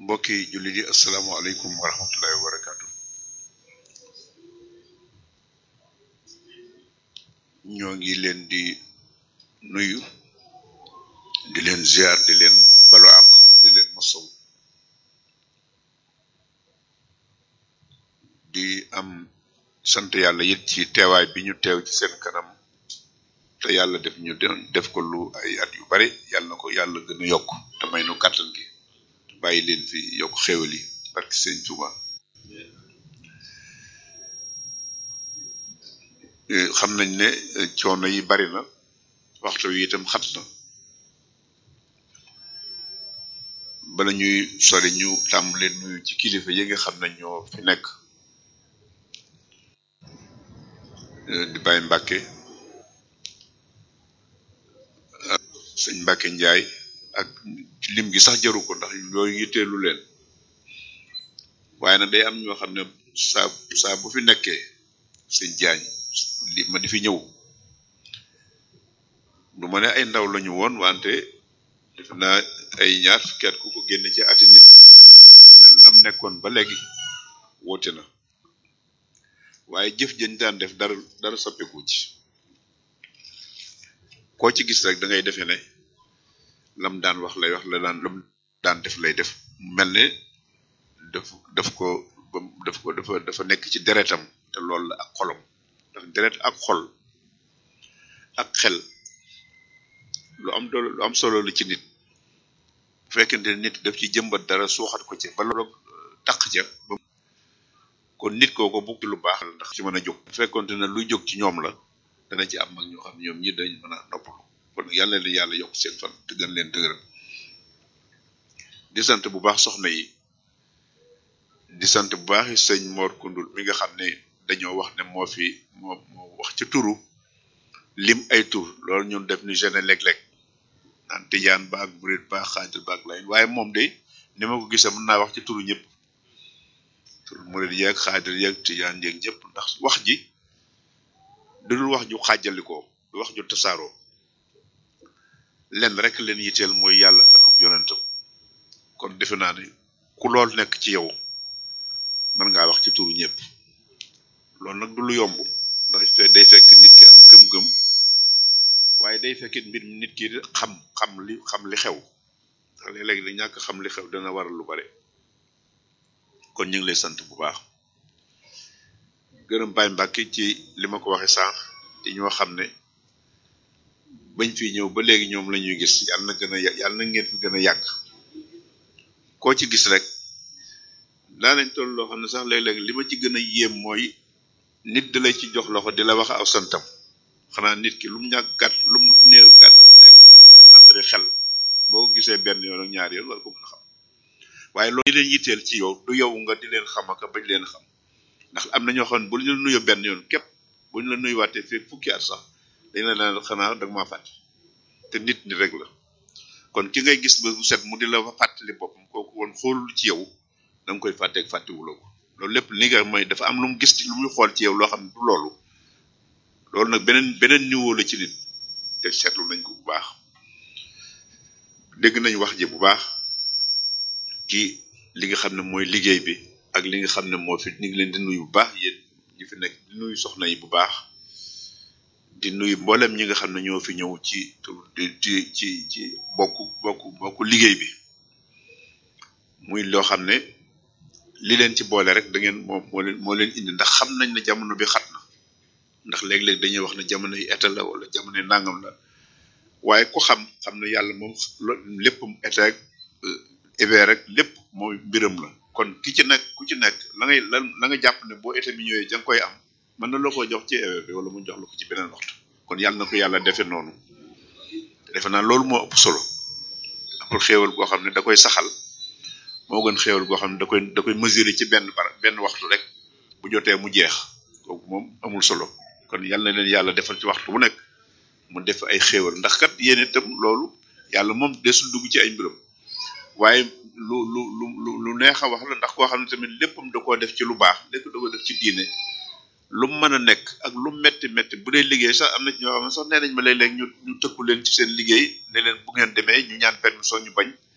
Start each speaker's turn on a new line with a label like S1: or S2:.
S1: mbokki jullit yi asalaamaaleykum wa rahmatullahi wa barakaatu ñoo ngi leen di nuyu di leen ziar di leen balu ak di leen masaw di am sant yàlla it ci teewaay bi ñu teew ci seen kanam te yàlla def ñu def ko lu ay at yu bari yàlla na ko yàlla gën a yokk te may nu kàttan gi bàyyi leen fi yokk xéwal yi barki sëñ Tuuba xam nañ ne coono yi bari na waxtu wi itam xat na bala ñuy sori ñu tàmbale nuyu ci kilifa yi nga xam ne ñoo fi nekk di bàyyi Mbàkke sëñ Mbàkke Njaay ak lim gi sax jaru ko ndax yooyu yitteelu leen waaye nag day am ñoo xam ne saa saa bu fi nekkee sëñ jaañ li ma di fi ñëw du ma ne ay ndaw lañu woon wante defe naa ay ñaar fukki at ku ko génne ci ati nit xam ne lam nekkoon ba léegi woote na waaye jëf jëñ daan def dara dara soppeeku ci koo ci gis rek da ngay defee ne lam daan wax lay wax la daan lam daan def lay def mel ne daf daf ko daf ko dafa dafa nekk ci deretam te loolu la ak xolam ndax deret ak xol ak xel lu am doole lu am solo la ci nit bu fekkente ne nit daf ci jëmbat dara suuxat ko ci ba loolu taq ca ba kon nit kooko bugg lu baax la ndax ci mën a jóg bu fekkonte ne luy jóg ci ñoom la dana ci am mag ñoo xam ñoom ñi dañ mën a noppalu kon yàlla leen yàlla yokk seen fan te gën leen dëgëral di sant bu baax soxna yi di sant bu baax sëñ Mor Kundul mi nga xam ne dañoo wax ne moo fi moo moo wax ci turu lim ay tur loolu ñun def ni gene léeg-léeg naan tijaan baag murit baag xaadir baag layn waaye moom de ni ma ko gisee mën naa wax ci turu ñëpp turu murit yeeg xaadir yeeg tijaan yeeg ñëpp ndax wax ji dudul wax ju xaajalikoo du wax ju tasaaroo lenn rek leen yitteel mooy yàlla ak yonentam kon defe naa ne ku lool nekk ci yow mën ngaa wax ci turu ñëpp loolu nag du lu yomb ndax day fekk nit ki am gëm-gëm waaye day fekk mbir mi nit ki xam xam li xam li xew ndax léeg-léeg da ñàkk xam li xew dana waral lu bare kon ñu ngi lay sant bu baax gërëm Baye Mbàkke ci li ma ko waxee sànq ci ñoo xam ne bañ fi ñëw ba léegi ñoom la ñuy gis yàlla na gën a yàlla na ngeen fi gën a yàgg koo ci gis rek daa nañ toll loo xam ne sax léeg-léeg li ma ci gën a yéem mooy nit da lay ci jox loxo di la wax aw santam xanaa nit ki lu mu ñàkk gàtt lu mu néew gàtt nekk naqari naqari xel boo gisee benn yoon ak ñaari yoon war ko mën a xam waaye loolu di leen yitteel ci yow du yow nga di leen xam ak bañ leen xam ndax am na ñoo xam ne bu ñu la nuyoo benn yoon képp bu ñu la nuyuwaatee fekk fukki at sax dañ la naan xanaa dag maa fàtte te nit ni rek la kon ki ngay gis ba bu set mu di la fàttali boppam kooku woon xoolul ci yow da nga koy fàtteeg fàttewuloo ko loolu lépp li nga mooy dafa am lu mu gis ci lu muy xool ci yow loo xam ne du loolu loolu nag beneen beneen niveau la ci nit te seetlu nañ ko bu baax dégg nañ wax ji bu baax ci li nga xam ne mooy liggéey bi ak li nga xam ne moo fi ñu ngi leen di nuyu bu baax yéen ñi fi nekk di nuyu soxna yi bu baax di nuyu mboolem ñi nga xam ne ñoo fi ñëw ci di ci ci ci bokk bokk bokk liggéey bi muy loo xam ne li leen ci boole rek da ngeen moom moo leen moo leen indi ndax xam nañ ne jamono bi xat na ndax léeg-léeg dañuy wax ne jamono yi état la wala jamono yi nangam la waaye ku xam xam ne yàlla moom lépp état ak hiver rek lépp mooy mbiram la kon ki ci nekk ku ci nekk la ngay la la nga jàpp ne boo état bi ñëwee da nga koy am mën na la ko jox ci hiver bi wala mu jox la ko ci beneen waxtu kon yàlla na ko yàlla defee noonu defe naa loolu moo ëpp solo amul xéewal goo xam ne da koy saxal moo gën xéewal goo xam ne da koy da koy mesurer ci benn bar benn waxtu rek bu jotee mu jeex kooku moom amul solo kon yàlla na leen yàlla defal ci waxtu bu nekk mu def ay xéewal ndax kat yéen itam loolu yàlla moom desul dugg ci ay mbiram waaye lu lu lu lu neex a wax la ndax koo xam ne tamit léppam da koo def ci lu baax lépp da ko def ci diine lu mu mën a nekk ak lu metti metti bu dee liggéey sax am na ci ñoo xam ne sax nee nañ ma léeg-léeg ñu ñu tëkku leen ci seen liggéey ne leen bu ngeen demee ñu ñaan permission ñu bañ